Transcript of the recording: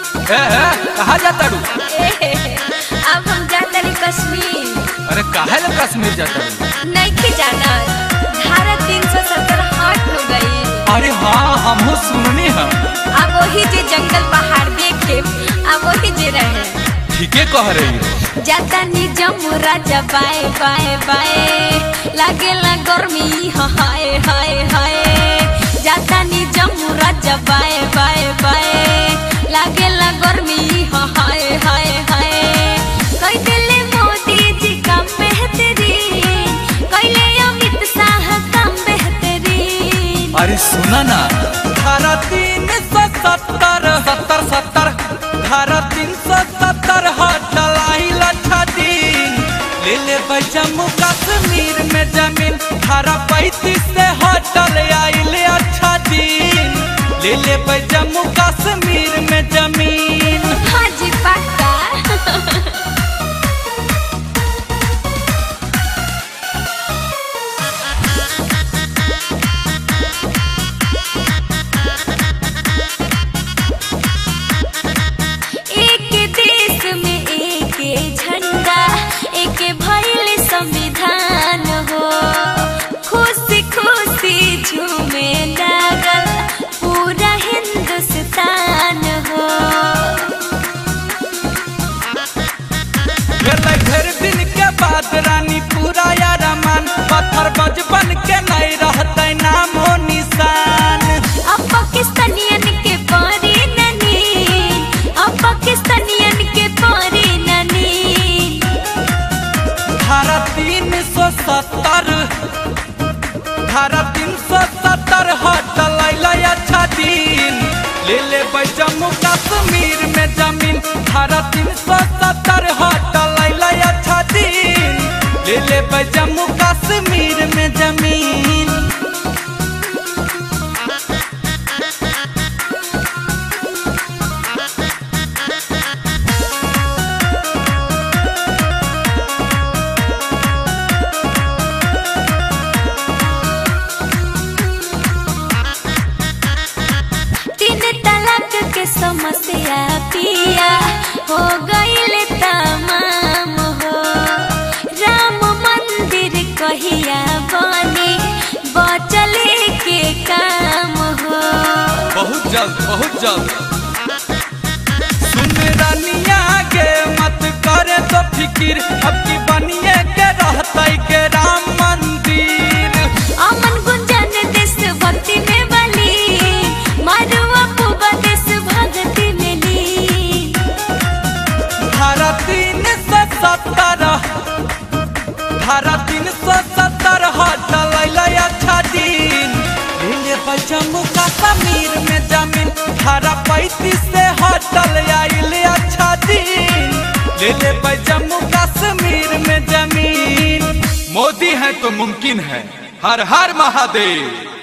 ए, ए, कहाँ जाता रू अब हम जाते रही कश्मीर अरे काहे ले कश्मीर जाता रू नहीं जाना धारा तीन सौ सत्तर हट हो गई अरे हाँ हमहू सुननी है अब वही जे जंगल पहाड़ देखे अब वही जे रहे ठीके कह रही है जाता नी जम्मू राजा बाए बाए बाए लागेला गर्मी हाय हाय हाय जाता नी जम्मू राजा बाए बाए बाए लागेला गर्मी हाय हाय हाय कई दिले मोदी जी का बेहतरीन कैले अमित शाह का बेहतरीन अरे सुना ना धारा तीन सौ सत्तर सत्तर सत्तर धारा तीन सौ सत्तर हटलाई लक्षा दिन ले ले भाई जम्मू कश्मीर में जमीन धारा पैंतीस से हटल आइले अच्छा दिन ले ले भाई जम्मू कश्मीर में जमीन हाँ जी पक्का एक देश में एक झंडा एक भइल संविधान हो खुशी खुशी झूमे लागल पूरा हिंदुस्तान हो भेलै ढेर दिन के बाद रानी पूरा यारमान पत्थर बचपन के नहीं रहते नाम हो निशान अब पाकिस्तानियन के पारी ननी अब पाकिस्तानियन के पारी ननी धारा तीन सौ सत्तर धारा तीन सौ सत्तर हटल अच्छा दिन ले ले भाई जम्मू कश्मीर में जमीन धारा तीन सौ सत्तर हटल अच्छा दिन ले ले भाई जम्मू कश्मीर में जमीन तीन तलाक के समस्या पिया हो गईल तमाम हो राम मंदिर कहिया बनी बचले के काम हो बहुत जल्द बहुत जल्द सुन रानिया के मत करे तो फिकिर अब की बनिए के रहते के राम मंदिर अमन गुंजन देश भक्ति में बली मारुआ पुबा देश भक्ति में ली धारा तीन सौ सत्तर धारा तीन सौ सत्तर हटल अच्छा दिन ले भाई जम्मू कश्मीर में जमीन धारा पैंतीस से हटल आइले अच्छा दिन ले ले भाई जम्मू कश्मीर में जमीन मोदी है तो मुमकिन है हर हर महादेव